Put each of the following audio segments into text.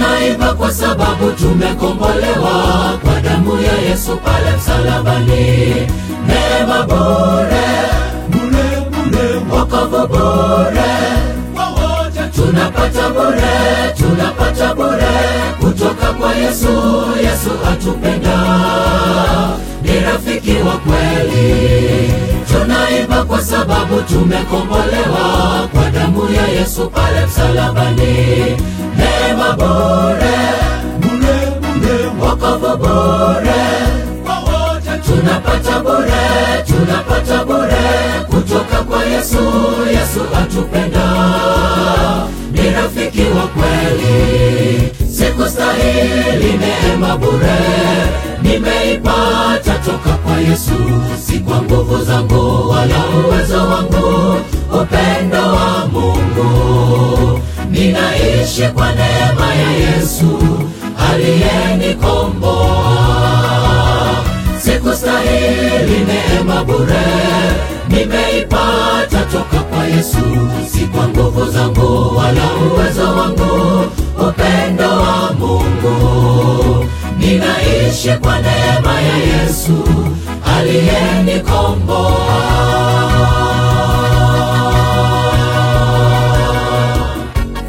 Tunaimba kwa sababu tumekombolewa kwa damu ya Yesu pale msalabani. Neema bure, bure bure wokovu bure, wawote tunapata bure, tunapata bure kutoka kwa Yesu. Yesu atupenda, ni rafiki wa kweli. Tunaimba kwa sababu tumekombolewa kwa damu ya Yesu pale msalabani. Neema bure, bure bure wokovu bure, wawote tunapata bure, tunapata bure kutoka kwa Yesu. Yesu atupenda, ni rafiki wa kweli. Sikustahili neema bure, nimeipata toka kwa Yesu, si kwa nguvu zangu wala uwezo wangu, upendo wa Mungu. Ninaishi kwa neema ya Yesu aliyenikomboa. Sikustahili neema bure, nimeipata toka kwa Yesu, si kwa nguvu zangu wala uwezo wangu, upendo wa Mungu. Ninaishi kwa neema ya Yesu aliyenikomboa.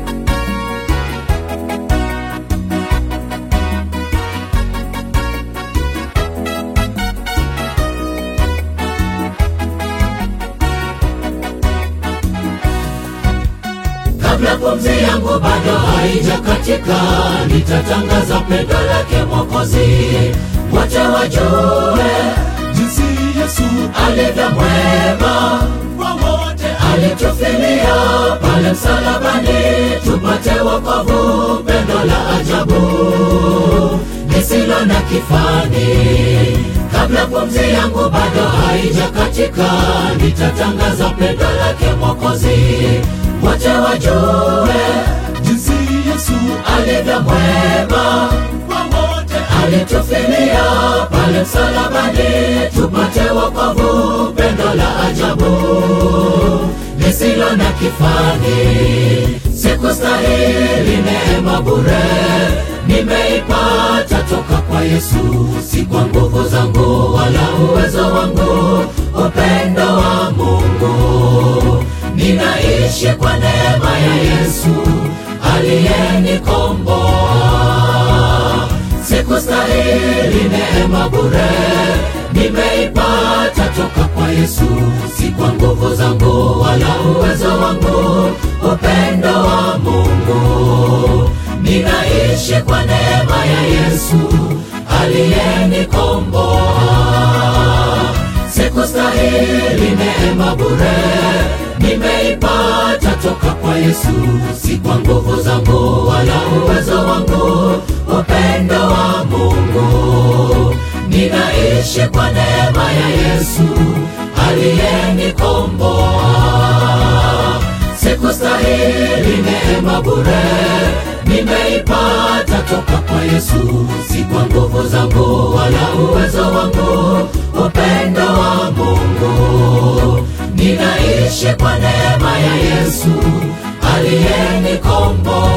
Kabla pumzi yangu bado haijakatika, nitatangaza pendo lake Mwokozi, wote wajue jinsi Yesu alivyo mwema, wawote alitufilia pale msalabani, tupate wokovu, pendo la ajabu lisilo na kifani. Kabla pumzi yangu bado haijakatika, nitatangaza pendo lake Mwokozi, wote wajue jinsi Yesu alivyo mwema, wawote alitufilia pale msalabani, tupate wokovu, pendo la ajabu lisilo na kifani. Sikustahili neema bure, nimeipata toka kwa Yesu, si kwa nguvu zangu wala uwezo wangu, upendo wa Mungu. Ninaishi kwa neema ya Yesu aliyenikomboa. Sikustahili neema bure, nimeipata toka kwa Yesu, si kwa nguvu zangu wala uwezo wangu, upendo wa Mungu. Ninaishi kwa neema ya Yesu aliyenikomboa. Sikustahili neema bure, nimeipata toka kwa Yesu, si kwa nguvu zangu wala uwezo wangu, upendo wa Mungu. Ninaishi kwa neema ya Yesu aliyenikomboa. Sikustahili neema bure, nimeipata toka kwa Yesu, si kwa nguvu zangu wala uwezo wangu, upendo wa Mungu. Ninaishi kwa neema ya Yesu aliyenikomboa.